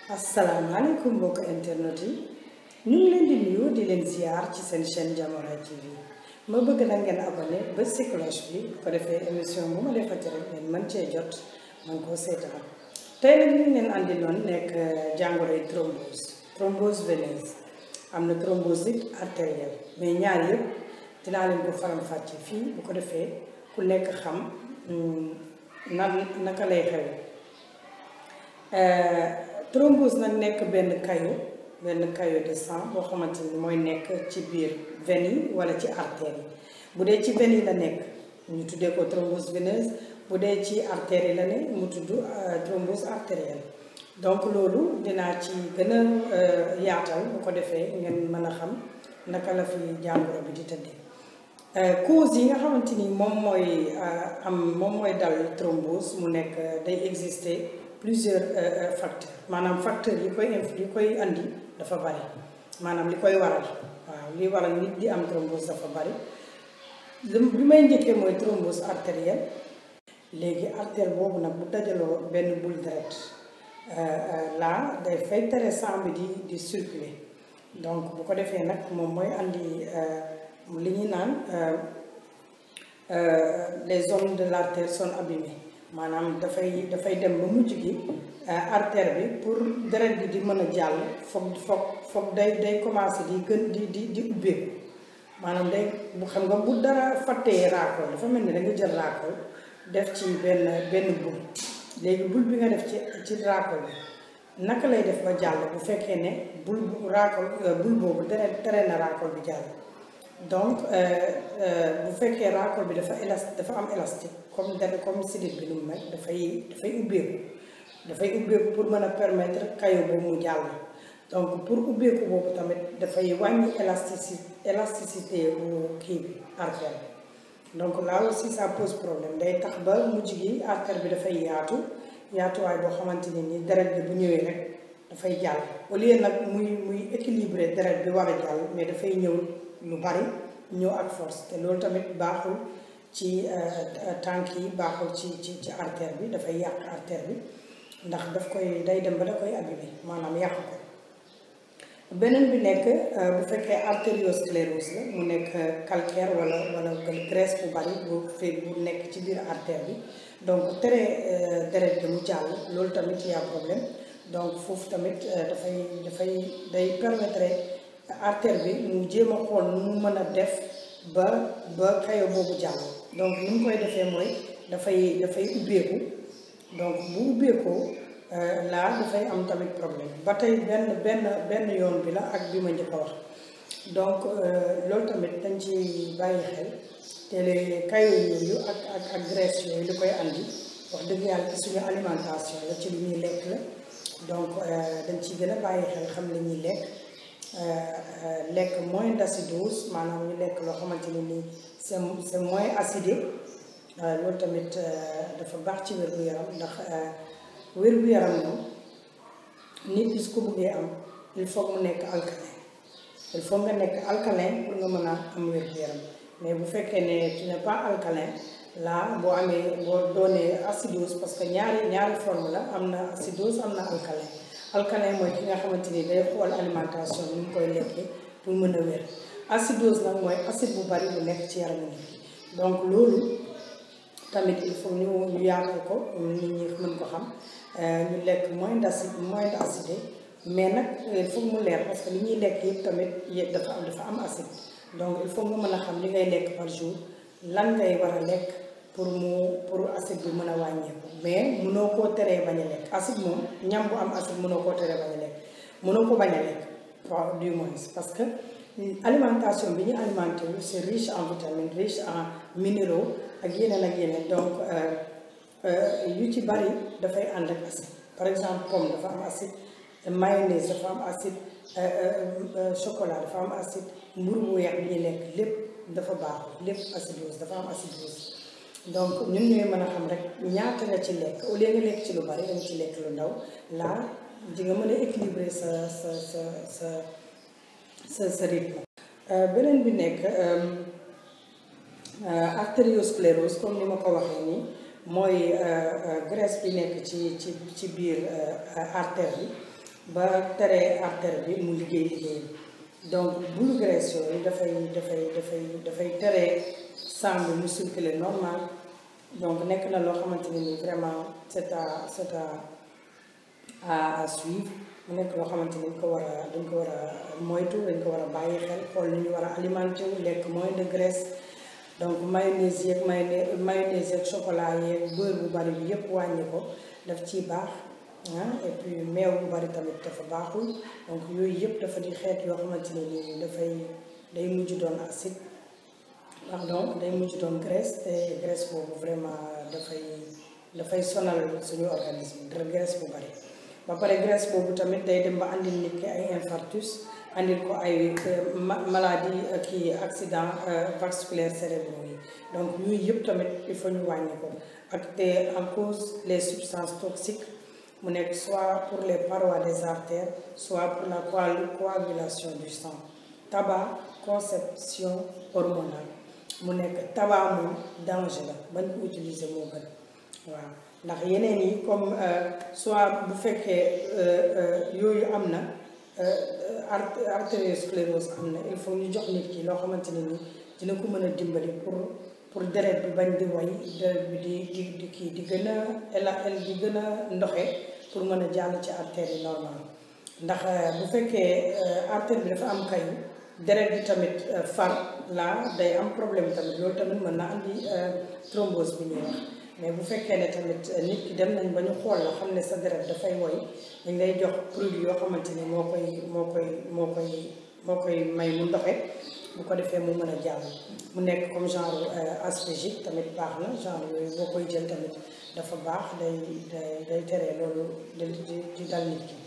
asalaamaaleykum mbokk internet yi ñu ngi leen di nuyu di leen ziar ci seen chaîne Diamora TV ma bëgg na ngeen abonné ba si cloche bi bu ko defee émission bu ma defati rek ngeen mën cee jot man koo seetaan tey nag ñu leen andi loon nekk jàngoroy thrombose thrombose veineuse am na thrombosite artérielle mais ñaar yëpp dinaa leen ko faram-fàcce fii bu ko defee ku nekk xam nan naka lay xew thrombose nag nekk benn caillot benn caillot de sang boo xamante ni mooy nekk ci biir veine yi wala ci artères yi bu dee ci veine yi la nekk ñu tuddee ko thrombose veineuse bu dee ci artères yi la ne mu tudd thrombose artérielle donc loolu dinaa ci gën a yaatal bu ko defee ngeen mën a xam naka la fi jàngoro bi di tëddee cause yi nga xamante ni moom mooy am moom mooy dal thrombose mu nekk day exister plusieurs facteurs maanaam facteurs yi koy inf yi koy andi dafa bari maanaam li koy waral waaw li waral nit di am thrombose dafa bari li may njëkkee mooy thrombose artérielle léegi artère boobu nag bu dajaloo benn boule deret là day fay tere sang bi di di circuler donc bu ko defee nag moom mooy andi li ñuy naan les zones de l'artère sont abîmées maanaam dafay dafay dem ba mujj gi artère bi pour deret bi di mën a jàll foog foog foog day day commencé di gën di di di ubbeeku maanaam day bu xam nga bu dara fàttee raakool dafa mel ni da nga jël raakool def ci benn benn bul léegi bul bi nga def ci ci raakool bi naka lay def ba jàll bu fekkee ne bul bu raakool bul boobu deret tere na raakool bi jàll donc bu fekkee raakool bi dafa élastique dafa am élastique comme dara comme sidit bi nu mu mel dafay dafay ubbeeku dafay ubbeeku pour mën a permettre caillot boobu mu jàll donc pour ubbeeku boobu tamit dafay wàññi élasticité élasticité bu kii bi artère bi donc là aussi ça pose problème day tax ba mujj gi artère bi dafay yaatu yaatuwaay boo xamante ne ni deret bi bu ñëwee rek dafay jàll au lieu nag muy muy équilibré deret bi war a jàll mais dafay ñëw lu bari ñëw ak force te loolu tamit baaxul ci tànk yi baaxul ci ci ci artère bi dafay yàq artère bi ndax daf koy day dem ba da koy abîmer maanaam yàq ko beneen bi nekk bu fekkee artériosclérose la mu nekk calcaire wala wala graisse bu bari bu fee bu nekk ci biir artère bi donc tere deret bi mu jàll loolu tamit y a problème donc foofu tamit dafay dafay day permettre artère bi mu jéem a xool nu mu mën a def ba ba caillot boobu jàll donc ni mu koy defee mooy dafay dafay ubbeeku donc bu ubbeekoo laa dafay am tamit problème ba tey benn benn benn yoon bi la ak bi ma njëkk a wax donc loolu tamit dañ ci bàyyi xel te les caillots yooyu ak ak ak graisse yooyu li koy andi wax dëgg yàlla ci suñu alimentation la ci li ñuy lekk la donc dañ ciy gën a bàyyi xel xam li ñuy lekk lekk moins d'acidose maanaam ñu lekk loo xamante ne nii c'est c'est moins acidé loolu tamit dafa baax ci wér-gu-yaram ndax wér-gu-yaram moom nit ki su ko bëggee am il faut mu nekk alcalin il faut nga nekk alcalin pour nga mën a am wér-gu-yaram mais bu fekkee ne tu n'es pas alcalin là boo amee boo doonee acidose parce que ñaari ñaari forme la am na acidose am na alcalin alcalin mooy ki nga xamante ni day xool alimentation bi mu koy lekkee pour mën a wér acidose nag mooy acide bu bari bu nekk ci yaramu nit ki donc loolu tamit il faut ñu ñu yaatal ko nit ñi mën ko xam ñu lekk moins d'acide moins d'acidé mais nag il faut mu leer parce que li ñuy lekk yëpp tamit yëpp dafa am dafa am acide donc il faut nga mën a xam li ngay lekk par jour lan ngay war a lekk pour mu pour acide bi mën a wàññeeku mais mënoo koo teree bañ a lekk acide moom ñam bu am acide mënoo koo teree bañ a lekk mënoo ko bañ a lekk waaw du moins parce que alimentation bi ñu alimenté wu c'est riche en vitamines riche en minéraux ak yeneen ak yeneen donc yu ci bari dafay ànd ak acide par exemple pomme dafa am acide mayonnaise dafa am acide chocolat dafa am acide mburu bu weex bi ñuy lekk lépp dafa baaxul lépp acidose dafa am acidose donc ñun ñooy mën a xam rek ñaata nga ci lekk au lieu nga lekk ci lu bari danga ci lekk lu ndaw là di nga mën a équilibrer sa sa sa sa sa sa rythme beneen bi nekk artériosclérose comme ni ma ko waxee nii mooy graisse bi nekk ci ci ci biir artère bi ba tere artère bi mu liggéey liggéey donc bulu graisse yooyu dafay dafay dafay dafay tere sang bi mu circuler normal donc nekk na loo xamante ne ni vraiment c'est à c'est à à suivre mu nekk loo xamante ni dañ ko war a dañ ko war a moytu dañ ko war a bàyyi xel xool ni ñu war a alimenté wu lekk moins de graisse donc mayonnaise yeeg mayonnaise mayonnaise yeeg chocolat yeeg beurre bu bari bi yépp wàññi ko daf ciy baax ah et puis meew bu bari tamit dafa baaxul donc yooyu yëpp dafa di xeet yoo xamante ne nii dafay day mujj doon acide pardon day mujj doon graisse te graisse boobu vraiment dafay dafay sonal suñu organisme dara graisse bu bari ba pare graisse boobu tamit day dem ba andil nit ki ay infarctus andil ko ay maladie kii accident vasculaire cérébraux yi donc yooyu yëpp tamit il faut ñu wàññi ko ak te en cause les substances toxiques mu nekk soit pour les parois des artères soit pour la coagulation du sang tabac conception hormonale mu nekk tabac moom danger la bañ ko utiliser moo gën waaw ndax yeneen yi comme soit bu fekkee yooyu am na artériosclérose am na il faut ñu jox nit ki loo xamante ne ni dina ko mën a dimbali pour pour deret bi bañ di way deret bi di di di kii di gën a el di gën a ndoxe pour mën a jàll ci artère yi normal ndax bu fekkee artère bi dafa am kayu deret bi tamit far la day am problème tamit loolu tamit mën na andi thrombose bi ñuy wax mais bu fekkee ne tamit nit ki dem nañ ba ñu xool la xam ne sa deret dafay woy dañ lay jox produit yoo xamante ni moo koy moo koy moo koy moo koy may mu ndoxe bu ko defee mu mën a jàll mu nekk comme genre aspégique tamit baax na genre yooyu boo koy jël tamit dafa baax day day day tere loolu di di dal nit ki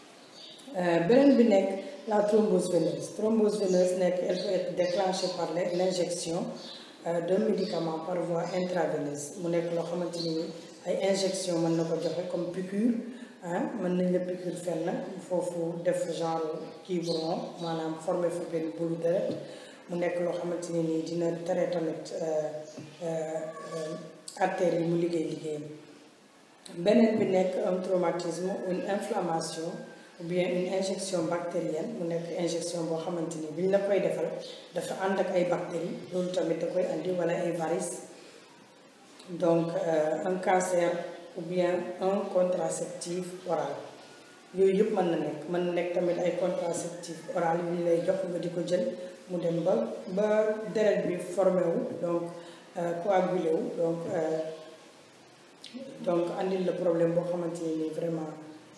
beneen bi nekk la thrombose veineuse thrombose veineuse nekk elle peut être déclenchée par l'injection d'un médicament par voie intraveineuse mu nekk loo xamante ni ay injection mën na ko joxe comme piqûre ah mën nañ la piqûre fenn foofu def genre kii bu rond maanaam formé fa benn bulu deret mu nekk loo xamante ne nii dina tere tamit artères yi mu liggéey liggéeyam beneen bi nekk un traumatisme une inflammation ou bien une injection bactérienne mu nekk injection boo xamante ni bi ñu la koy defal dafa ànd ak ay bactéries loolu tamit da koy andi wala ay varices donc un cancer ou bien un contraceptif oral yooyu yëpp mën na nekk mën na nekk tamit ay contraceptif oral yu ñu lay jox nga di ko jël mu dem ba ba deret bi formé wu donc coagulé wu donc donc andil la problème boo xamante ni vraiment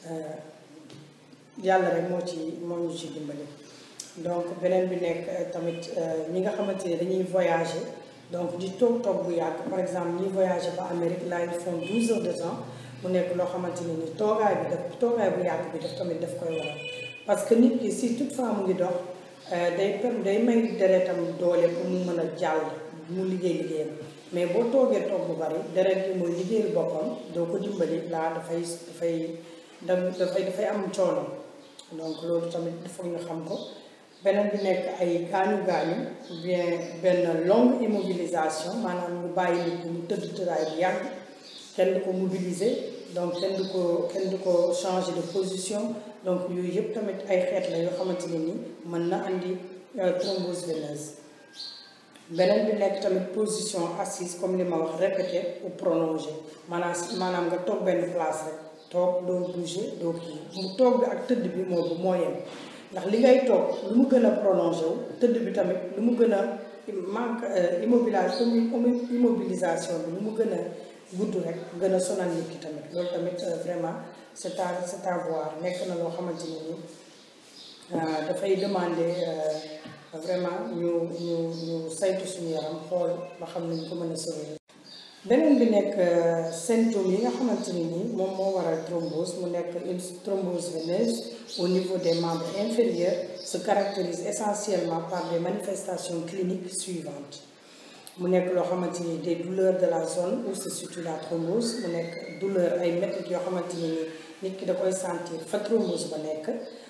yàlla rek moo ci moo ñu ci dimbali donc beneen bi nekk tamit ñi nga xamante ni dañuy voyager donc di toog toog bu yàgg par exemple ñi voyager ba Amérique là ils font 12 heures de temps mu nekk loo xamante ne ni toogaay bi daf toogaay bu yàgg bi daf tamit daf koy waral parce que nit ki si toutefois mu ngi dox day per day may deretam doole pour mu mën a jàll mu liggéey liggéeyam mais boo toogee toog bu bari deret bi mooy liggéeyal boppam doo ko dimbali laa dafay dafay dafay dafay am coono donc loolu tamit foog ñu xam ko beneen bi nekk ay gaañu gaañu ou bien benn longue immobilisation maanaam ñu bàyyi nit mu tëdd tëraay bu yàgg kenn du ko mobiliser donc kenn du ko kenn du ko changer de position donc yooyu yëpp tamit ay xeet la yoo xamante ne ni mën na andi thrombose veineuse beneen bi nekk tamit position assise comme li ma wax répété ou prolongé maanaam maanaam nga toog benn place rek toog doo bouger doo kii mu toog bi ak tëdd bi moo moo yem ndax li ngay toog lu mu gën a prolongé wu tëdd bi tamit lu mu gën a manque immobilisation immobilisation bi lu mu gën a gudd rek gën a sonal nit ki tamit loolu tamit vraiment c'est à c'est à voir nekk na loo xamante ne ni dafay demander vraiment ñu ñu ñu saytu suñu yaram xool ba xam nañ ko mën a sauver beneen bi nekk symptômes yi nga xamante ni nii moom moo waral thrombose mu nekk une thrombose veineuse au niveau des membres inférieurs se caractérise essentiellement par des manifestations cliniques suivantes mu nekk loo xamante ni des douleurs de la zone où se situe la thrombose mu nekk douleur ay méthodes yoo xamante ni nii nit ki da koy sentir fa thrombose ba nekk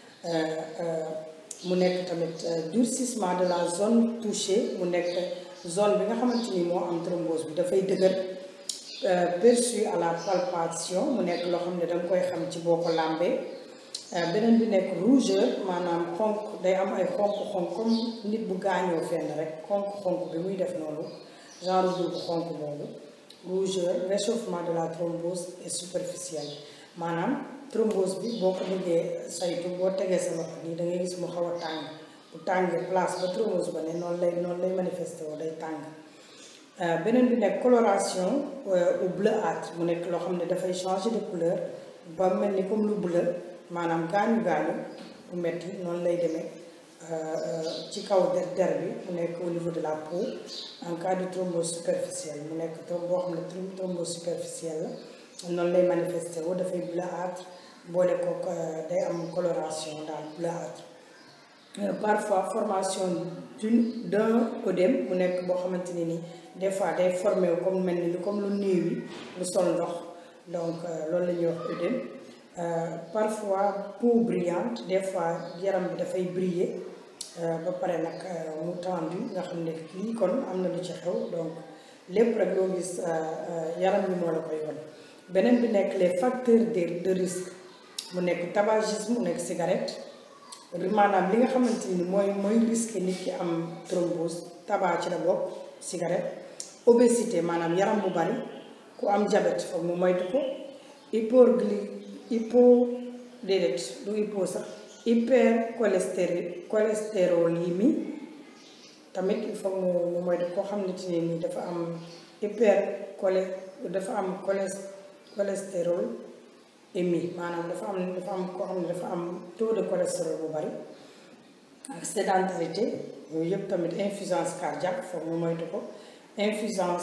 mu nekk tamit durcissement de la zone touchée mu nekk zone bi nga xamante ni moo am thrombose bi dafay dëgër perçu à la palpation mu nekk loo xam ne danga koy xam ci boo ko làmbee beneen bi nekk rougeur maanaam xonk day am ay xonk-xonk comme nit bu gaañoo fenn rek xonk-xonk bi muy def noonu genre bul bu xonk boobu rougeur réchauffement de la thrombose et superficielle maanaam thrombose bi boo ko bëggee saytu boo tegee sa loxo nii da ngay gis mu xaw a tàng bu tàngee place ba thrombose ba ne noonu lay noonu lay manifesté woo day tàng beneen bi nekk coloration au bleuâtre mu nekk loo xam ne dafay changer de couleur ba mel ni comme lu bleu maanaam gaañu gaañu bu metti noonu lay demee ci kaw der der bi mu nekk au niveau de la peau en cas de thrombose superficielle mu nekk trom boo xam ne thrombose superficielle la noonu lay manifesté wu dafay bleuâtre boole ko day am coloration daal bleuâtre parfois formation d'une d'un œdème mu nekk boo xamante ne ni des fois day formé wu comme mel ni comme lu néew yi lu sol ndox donc loolu la ñuy wax œdème parfois peau brillante des fois yaram bi dafay briller ba pare nag mu tendu nga xam ne lii kon am na lu ci xew donc lépp rek loo gis yaram bi moo la koy won beneen bi nekk les facteurs de de risque mu nekk tabagisme mu nekk cigarette maanaam li nga xamante ni mooy mooy risque nit ki am thrombose tabac ci la bokk cigarette obésité maanaam yaram bu bari ku am diabète foog mu moytu ko hypogly hypo déedéet du hypo sax hyper cholestéri cholestérolémie tamit il faut mu mu moytu koo xam ne ci ne nii dafa am hyper cholé dafa am cholest cholestérol émi maanaam dafa am dafa am koo xam ne dafa am taux de cholestérol bu bari ak sédentarité yooyu yëpp tamit insuffisance cardiaque foog mu moytu ko insuffisance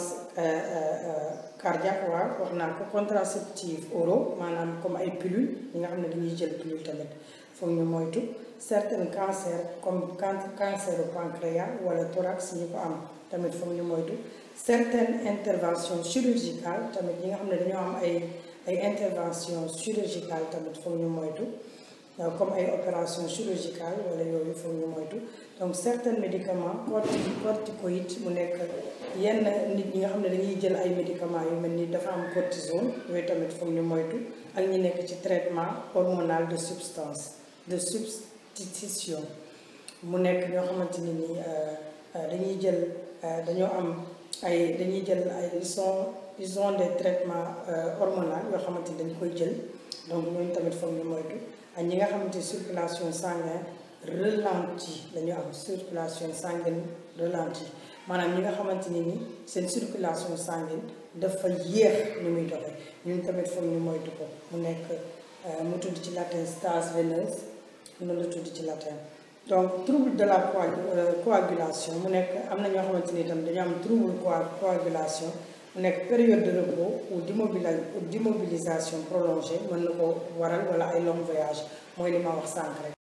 cardiaque waaw wax naa ko contraceptive oraux maanaam comme ay pilule ñi nga xam ne dañuy jël pilule tamit foog ñu moytu certains cancers comme cancer du pancréas wala thorax ñi ko am tamit foog ñu moytu certaines interventions chirurgicales tamit ñi nga xam ne dañoo am ay ay intervention chirurgicale tamit foog ñu moytu comme ay opération chirurgicale wala yooyu foog ñu moytu donc certains médicaments corti corticoïdes mu nekk yenn nit ñi nga xam ne dañuy jël ay médicaments yu mel ni dafa am cortisone yooyu tamit foog ñu moytu ak ñi nekk ci traitement hormonal de substance de substitution mu nekk ñoo xamante ni nii dañuy jël dañoo am ay dañuy jël ay ils sont ils ont des traitements hormonaux yoo xamante ni dañ koy jël donc ñooñu tamit foog ñu moytu ak ñi nga xamante circulation sanguine ralenti dañu am circulation sanguine ralenti maanaam ñi nga xamante ni ni seen circulation sanguine dafa yéex ni muy doxe ñun tamit foog ñu moytu ko mu nekk mu tudd ci latin stase veineuse noonu la tudd ci latin donc trouble de la coagulation mu nekk am na ñoo xamante ni itam dañu am trouble coagulation mu nekk période de repos ou d'immobilisation prolongée mën na ko waral wala ay long voyage mooy li ma wax sànq rek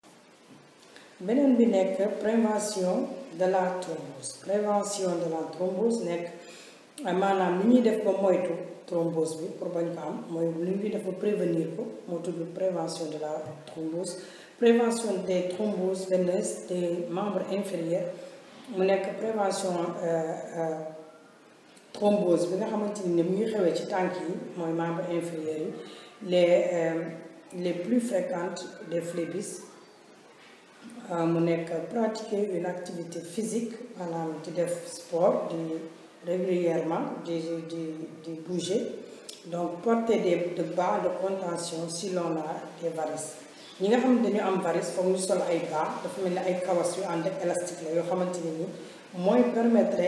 beneen bi nekk prévention de la thrombose prévention de la thrombose nekk maanaam li ñuy def ba moytu thrombose bi pour bañ ko am mooy li ñuy def ba prévenir ko moo tudd prévention de la thrombose prévention des thromboses veineuses des membres inférieurs mu nekk prévention thrombose bi nga xamante ni mu ngi xewee ci tànk yi mooy membre inférieur yi les les plus fréquentes des phlébis mu nekk pratiquer une activité physique maanaam di def sport di régulièrement di di di bouger donc porter des de bas de contention si l'on a des varices ñi nga xam ne dañu am varice foog ñu sol ay bas dafa mel ni ay kawas yu ànd ak élastique la yoo xamante ne ni mooy permettre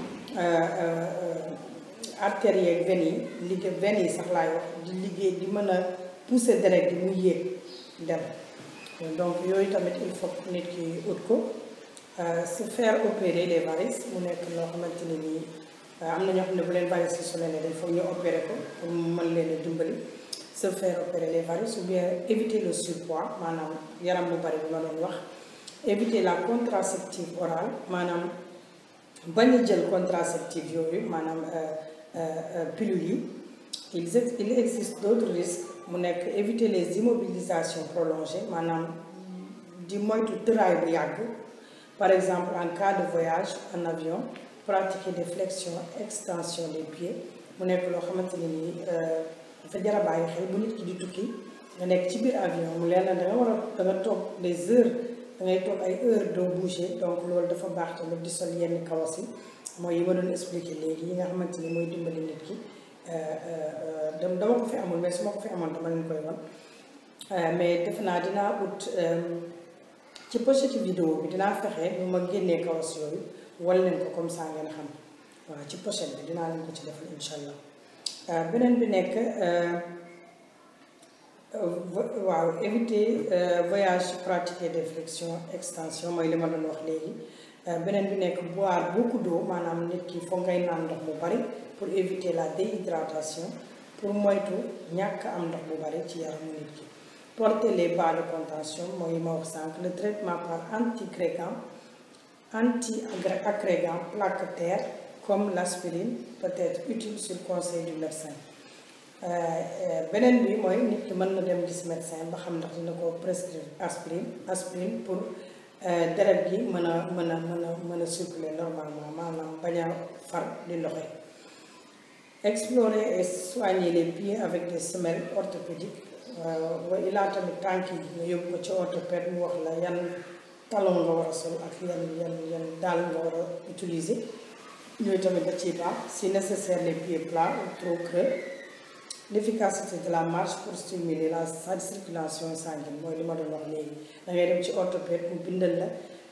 artères yeeg veines yi liggéey veines yi sax laay wax di liggéey di mën a pousser deret di mu yéeg dem donc yooyu tamit il faut nit ki ut ko se faire opérer les varices mu nekk loo xamante ne nii am na ñoo xam ne bu leen varices yi su leen dañ foog ñu opérer ko pour mu mën leen a dimbali se faire opérer les varices ou bien éviter le surpoids maanaam yaram bu bari bi ma doon wax éviter la contraceptive orale maanaam bañ a jël contraceptive yooyu maanaam pilule yi il il existe d'autres risques mu nekk éviter les immobilisations prolongées maanaam di moytu tëraay bu yàgg par exemple en cas de voyage en avion pratiquer des flexions extension des pieds mu nekk loo xamante ne nii dafa jar a bàyyi xel bu nit ki di tukki nga nekk ci biir avion mu leer na da nga war a da nga toog des heures da ngay toog ay heures doo bouger donc loolu dafa baax tamit di sol yenn kawas yi mooy yi ma doon expliqué léegi yi nga xamante ni mooy dimbali nit ki dama ko fi amul mais su ma ko fi amoon dama leen koy wan mais defe naa dinaa ut ci pochette vidéo bi dinaa fexe ñu ma génnee kawas yooyu wal leen ko comme ça ngeen xam waaw ci pochette bi dinaa leen ko ci defal incha allah beneen bi nekk waaw éviter voyage pratiquer des flexions extension mooy li ma doon wax léegi beneen bi nekk boire beaucoup d'eau maanaam nit ki foog ngay naan ndox bu bari pour éviter la déhydratation pour moytu ñàkk am ndox bu bari ci yaramu nit ki porter les bas de contention mooy ma wax sànq le traitement par anti-agrégant anti-agrégant plaquettaire comme l'aspirine peut être utile sur conseil du médecin beneen bi mooy nit ki mën na dem gis médecin ba xam ndax dina ko prescrire aspirine aspirine pour deret gi mën a mën a mën a mën a circuler normalement maanaam bañ a far di loxe explorer et soigner les pieds avec des semelles orthopédiques wa ilaa tamit tànk yi nga yóbbu ko ci orthopède mu wax la yan talon nga war a sol ak yan yan yan daal nga war a utiliser yooyu tamit da ciy baax si nécessaire les pieds plats ou trop creux l'efficacité de la marche pour stimuler la circulation sanguine mooy li ma doon wax léegi da ngay dem ci orthopède mu bindal la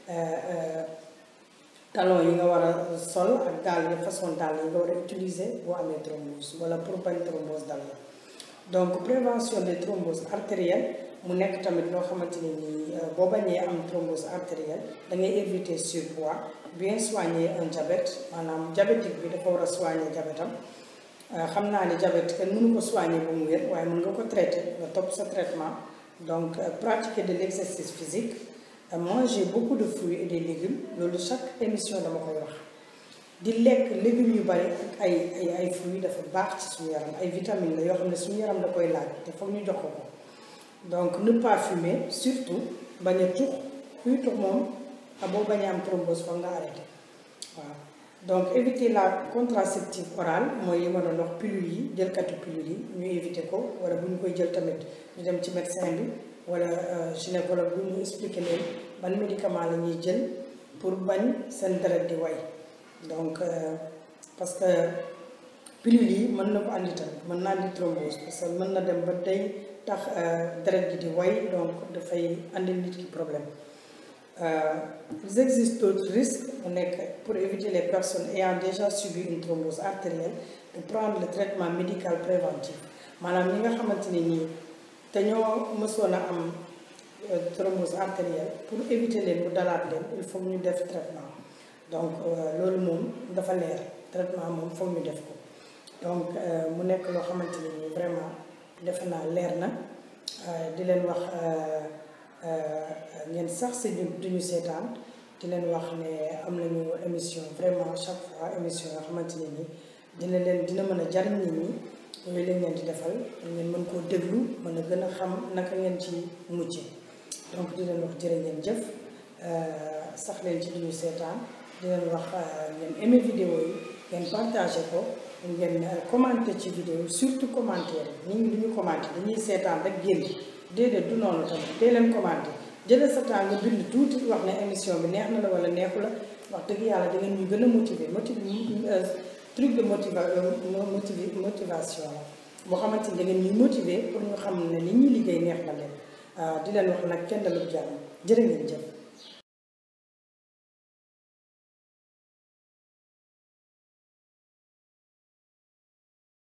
talon yi nga war a sol ak daal yi façon daal yi nga war a utiliser boo amee thrombose wala pour bañ thrombose dal la donc prévention des thromboses artérielles mu nekk tamit loo xamante ne nii boo bañee am thrombose artérielle da ngay éviter surpoids bien soigner un diabète maanaam diabétique bi dafa war a soigner diabètam xam naa ne diabète kenn mënu ko soigner ba mu wér waaye mën nga ko traiter nga topp sa traitement donc pratiquer de l'exercice physique manger beaucoup de fruits et des légumes loolu chaque émission dama koy wax di lekk légumes yu bari ak ay ay ay fruits dafa baax ci suñu yaram ay vitamines la yoo xam ne suñu yaram da koy laaj te foog ñu jox ko ko donc ne pas fumer surtout bañ a tux kuy tux moom boo bañ a am thrombose foog nga arrêté waaw donc éviter la contraceptive orale mooy yi ma doon wax pilule yi jëlkatu pilule yi ñu éviter ko wala bu ñu koy jël tamit ñu dem ci médecin bi wala gynécologue bu ñu expliquer leen ban médicament la ñuy jël pour bañ seen deret di way donc parce que pilule yi mën na ko andi tamit mën na andi thrombose parce que mën na dem ba day tax deret gi di way donc dafay andi nit ki problème il existe d'autres risques mu nekk pour éviter les personnes ayant déjà subi une thrombose artérielle de prendre le traitement médical préventif maanaam ñi nga xamante ne nii te ñoo mësoon a am thrombose artérielle pour éviter leen mu dalaat leen il faut ñu def traitement donc loolu moom dafa leer traitement moom foog ñu def ko donc mu nekk loo xamante ne nii vraiment defe naa leer na di leen wax ngeen sax si ñu duñu seetaan di leen wax ne am nañu émission vraiment chaque fois émission yoo xamante ne nii dina leen dina mën a jariñ nit ñi yooyu lañ leen di defal ngeen mën koo déglu mën a gën a xam naka ngeen ci mujje donc di leen wax jërë ngeen jëf sax leen ci duñu seetaan di leen wax ngeen aimé vidéo yi ngeen partagé ko ngeen commenté ci vidéo yi surtout commentaire yi nit ñi duñu commenté dañuy seetaan rek génn déedéet du noonu tamit dee leen commenté jëlee sa temps nga bind tuuti wax ne émission bi neex na la wala neexu la wax dëgg yàlla da ngeen ñu gën a motiver motiver truc de motiva motivi motivation la boo xamante ni da ngeen ñuy motiver pour ñu xam ne li ñuy liggéey neex na leen di leen wax nag kenn dalu jàmm jërë ngeen jëf